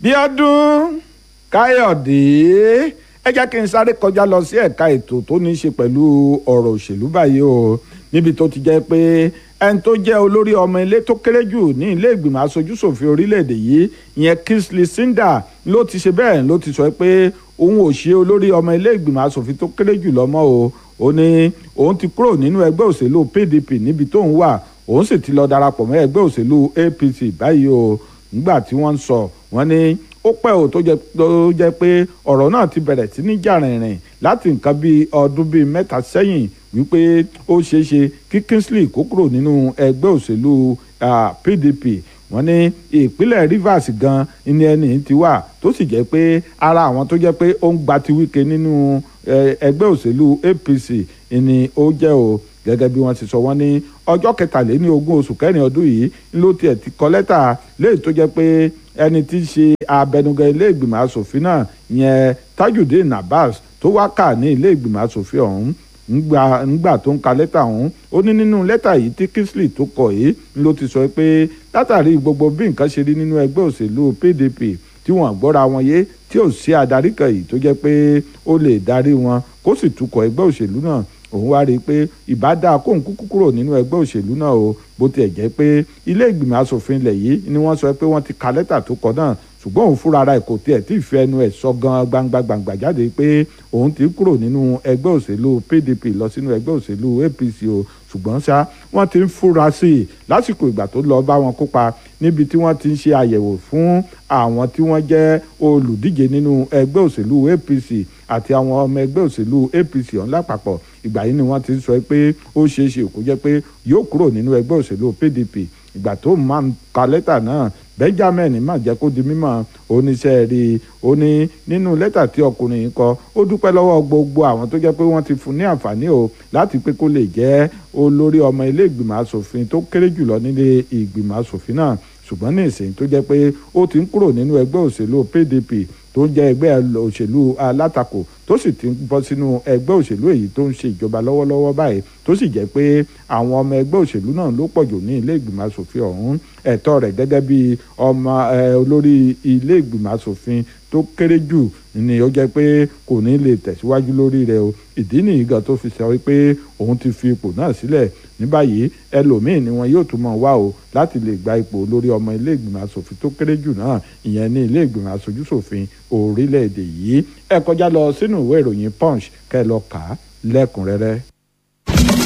bíọ́dún káyọ̀dé ẹ jẹ́ kí n sáré kọjá lọ sí ẹ̀ka ètò tó ní í ṣe pẹ̀lú ọ̀rọ̀ òṣèlú báyìí o níbi tó ti jẹ́ pé ẹni tó jẹ́ olórí ọmọ ilé tó kéré jù ní ilé ìgbìmọ̀ aṣojúṣòfin orílẹ̀-èdè yìí ìyẹn Kingsley Sinda ló ti ṣe bẹ́ẹ̀ ló ti sọ pé òun ò ṣe olórí ọmọ ilé ìgbìmọ̀ aṣòfin tó kéré jù lọ́mọ o ó ní òun ti kúrò nínú ẹgbẹ́ òṣèlú PDP níbi tóun wà òun sì ti lọ darapọ̀ mọ́ ẹgbẹ́ òṣèlú APC báyìí o nígbà tí wọ́n ń sọ wọ́n ní ó pẹ́ ò tó jẹ́ pé ọ̀rọ̀ náà ti bẹ̀rẹ̀ sí ní jà rìnrìn láti nǹkan bíi ọdún bíi mẹ́ta sẹ́yìn wípé ó ṣeé ṣe kí Kingsley kó kúrò nínú ẹgbẹ́ òṣèlú PDP wọ́n ní ìpínlẹ̀ Rivers gan ni ẹni ti wà tó sì jẹ́ pé ara àwọn tó jẹ́ pé ó ń gba ti Wike nínú ẹgbẹ́ òṣèlú APC ni ó jẹ́ o gẹ́gẹ́ bí wọ́n ti sọ wọ́n ní ọjọ́ kẹtàléní ogún oṣù kẹrin ọdún yìí ló tiẹ̀ ti kọ lẹ́tà léyìí tó jẹ́ pé ẹni tí í ṣe abẹnugan ilé ìgbìmọ̀ asòfin náà yẹn Tajudeen Abbas tó wá kà ní ilé ìgbìmọ̀ asòfin ọ̀hún ńgbà tó ń ka lẹ́tà ọ̀hún ó ní nínú lẹ́tà yìí tí Kingsley tó kọ yìí ló ti sọ pé látàrí gbogbo bí nǹkan ṣe rí nínú ẹgbẹ́ òṣèlú PDP tí wọ́n gbọ́ra wọn yé tí ò sí adarí kan yìí tó jẹ́ pé ó lè darí wọn kó sì tukọ̀ ẹgbẹ́ òṣèlú náà òun wá rí i pé ìbá dáa kóun kúkú kúrò nínú ẹgbẹ́ òṣèlú náà o bó tiẹ̀ jẹ́ pé ilé ìgbìmọ̀ asòfin ilẹ̀ yìí ni wọ́n sọ pé wọ́n ti ka lẹ́tà tó kọ náà ṣùgbọ́n òun fúnra ara ẹ̀ kò tiẹ̀ tí ì fi ẹnu ẹ̀ sọ gan gbangba gbangba jáde pé òun ti kúrò nínú ẹgbẹ́ òṣèlú PDP lọ sínú ẹgbẹ́ òṣèlú APC o ṣùgbọ́n ṣá wọ́n ti ń fúra sí i lásìkò ìgbà tó lọ bá wọn kópa níbi tí wọ́n ti ń ṣe àyẹ̀wò fún àwọn tí wọ́n jẹ́ olùdíje nínú ẹgbẹ́ òṣèlú APC àti àwọn ọmọ ẹgbẹ́ òṣèlú APC ọ̀hún lápapọ̀ ìgbà yìí ni wọ́n ti sọ pé ó ṣeé ṣe kó jẹ́ pé yóò kúrò nínú ẹgbẹ́ òṣèlú PDP ìgbà tó máa ń ka lẹ́tà náà Benjamin má jẹ́ kó di mímọ̀ oníṣẹ́ rí i ó ní nínú lẹ́tà tí ọkùnrin yìí kọ ó dúpẹ́ lọ́wọ́ gbogbo àwọn tó jẹ́ pé wọ́n ti fún ní àǹfààní o láti pé kó lè jẹ́ olórí ọmọ ilé ìgbìmọ̀ asòfin tó kéré jùlọ nílé ìgbìmọ̀ asòfin náà ṣùgbọ́n ní ìsìn tó jẹ́ pé ó ti ń kúrò nínú ẹgbẹ́ òṣèlú PDP tó ń jẹ́ ẹgbẹ́ òṣèlú alátakò tó sì ti ń bọ́ sínú ẹgbẹ́ òṣèlú èyí tó ń ṣe ìjọba lọ́wọ́lọ́wọ́ báyìí tó sì jẹ́ pé àwọn ọmọ ẹgbẹ́ òṣèlú náà ló pọ̀jù ní ilé ìgbìmọ̀ asòfin ọ̀hún ẹ̀tọ́ rẹ̀ gẹ́gẹ́ bí ọmọ olórí ilé ìgbìmọ̀ asòfin tó kéré jù ni ó jẹ́ pé kò ní lè tẹ̀síwájú lórí rẹ̀ o ìdí nìyí gan tó fi sọ pé òun ti fi ipò náà sílẹ̀ ní báyìí ẹlòmíín ni wọn yóò tún mọ̀ wá o láti lè gba ipò lórí ọmọ ilé ìgbìmọ̀ asòfin tó kéré jù náà ìyẹn ní ilé ìgbìmọ̀ asojúṣòfin orílẹ̀-èdè yìí ẹ kọjá lọ sínú ìwé ìròyìn punch kẹ́ ẹ lọ kà á lẹ́kùnrẹ́rẹ́.